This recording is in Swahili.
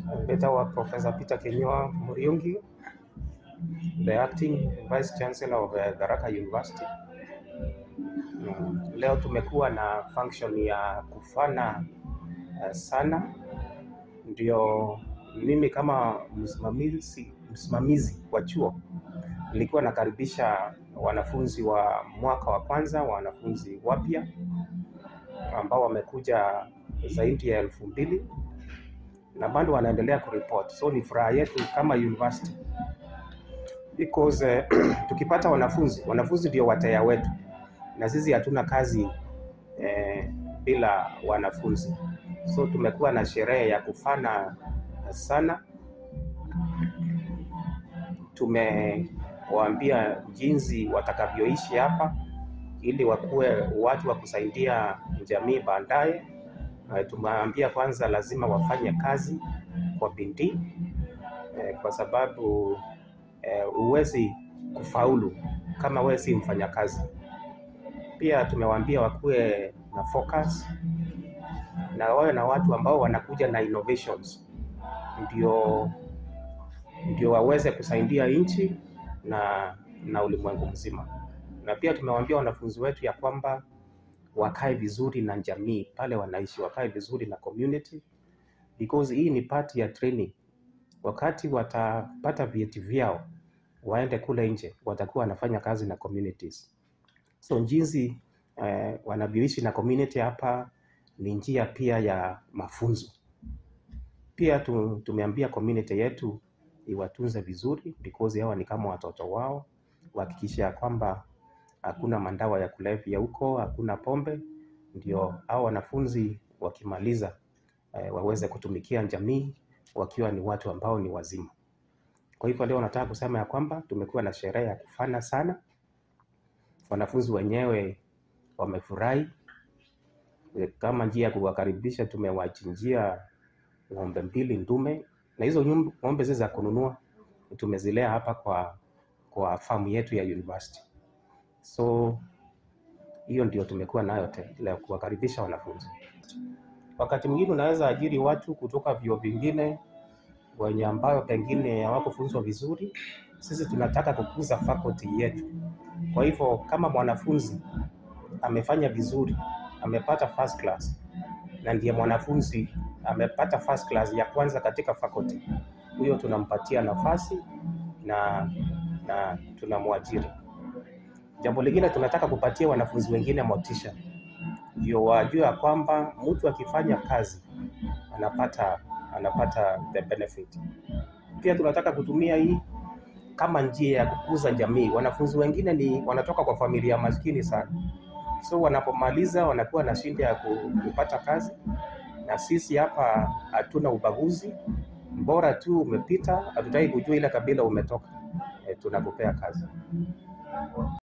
Betawa Professor Peter Kinyua Muriungi, the acting Vice Chancellor of uh, Tharaka University. Mm, Leo tumekuwa na function ya kufana uh, sana, ndio mimi kama msimamizi msimamizi wa chuo nilikuwa nakaribisha wanafunzi wa mwaka wa kwanza, wanafunzi wapya ambao wamekuja zaidi ya elfu mbili na bado wanaendelea kuripoti. So ni furaha yetu kama university because eh, tukipata wanafunzi, wanafunzi ndio wateja wetu, na sisi hatuna kazi eh, bila wanafunzi. So tumekuwa na sherehe ya kufana sana. Tumewaambia jinsi watakavyoishi hapa ili wakuwe watu wa kusaidia jamii baadaye. Eh, Tumewaambia kwanza lazima wafanye kazi kwa bidii eh, kwa sababu eh, huwezi kufaulu kama wewe si mfanyakazi. Pia tumewaambia wakuwe na focus na wawe na watu ambao wanakuja na innovations, ndio ndio waweze kusaidia nchi na na ulimwengu mzima. Na pia tumewaambia wanafunzi wetu ya kwamba wakae vizuri na jamii pale wanaishi, wakae vizuri na community because hii ni part ya training. Wakati watapata vyeti vyao, waende kule nje, watakuwa wanafanya kazi na communities. So jinsi eh, wanavyoishi na community hapa ni njia pia ya mafunzo. Pia tu, tumeambia community yetu iwatunze vizuri because hawa ni kama watoto wao, wahakikishe ya kwamba hakuna mandawa ya kulevya huko, hakuna pombe, ndio hao wanafunzi wakimaliza eh, waweze kutumikia jamii wakiwa ni watu ambao ni wazima. Kwa hivyo leo nataka kusema ya kwamba tumekuwa na sherehe ya kufana sana, wanafunzi wenyewe wamefurahi. Eh, Kama njia ya kuwakaribisha, tumewachinjia ng'ombe mbili ndume, na hizo nyum- ng'ombe si za kununua, tumezilea hapa kwa kwa famu yetu ya university. So hiyo ndio tumekuwa nayo te- leo, kuwakaribisha wanafunzi. Wakati mwingine unaweza ajiri watu kutoka vyuo vingine wenye ambayo pengine hawakufunzwa vizuri. Sisi tunataka kukuza faculty yetu. Kwa hivyo kama mwanafunzi amefanya vizuri, amepata first class na ndiye mwanafunzi amepata first class ya kwanza katika faculty, huyo tunampatia nafasi na na tunamwajiri. Jambo lingine tunataka kupatia wanafunzi wengine motisha, ndio wajue ya kwamba mtu akifanya kazi anapata anapata the benefit. Pia tunataka kutumia hii kama njia ya kukuza jamii. Wanafunzi wengine ni wanatoka kwa familia maskini sana, so wanapomaliza wanakuwa na shida ya ku- kupata kazi, na sisi hapa hatuna ubaguzi, bora tu umepita, hatutaki kujua ile kabila umetoka, e, tunakupea kazi.